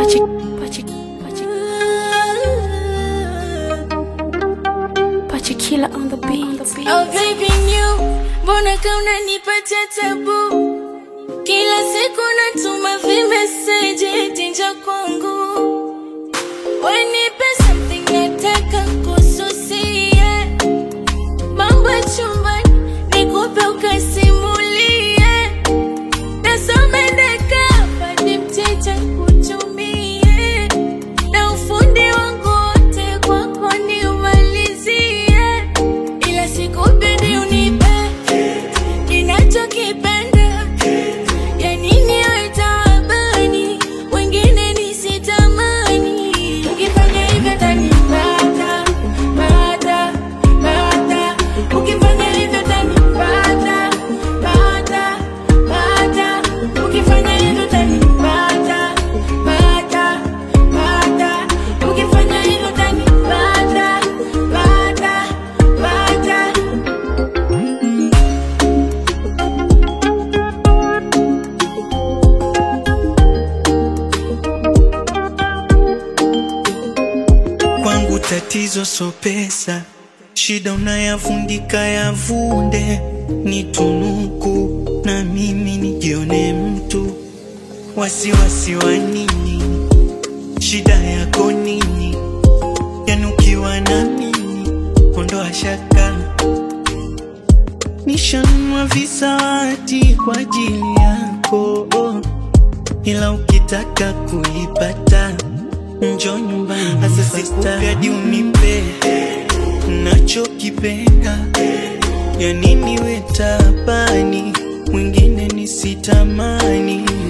Pachi, pachi, pachi, pachi killer on the beat. Oh baby new, mbona kama unanipatia tabu? Kila siku natuma vimeseji eti njoo kwangu. Wanipe something nataka kususia. Mambo ya chumbani nikupe ukasimulie. Nasome ndaka ni mteja kutumie. Na ufundi wangu wote kwako niumalizie. Ila sikupendi unipe ninachokipenda. Ya nini wewe taabani, wengine nisitamani. Ukifanya hivyo utanipata, pata, pata. Ukifanya hivyo utanipata, pata, pata. Ukifanya hivyo utanipata, pata, pata. Ukifanya hivyo utanipata, pata, pata. Kwangu tatizo so pesa, shida unayavundika yavunde, ni tunuku na mimi nijione mtu. Wasiwasi wa nini? Shida yako nini? Yanukiwa na mimi, ondoa shaka. Nishanunua visawati kwa ajili yako, ila ukitaka kuipata njo nyumbani. Sasa sitaki unipe nachokipenda, ya nini we tabani, mwingine nisitamani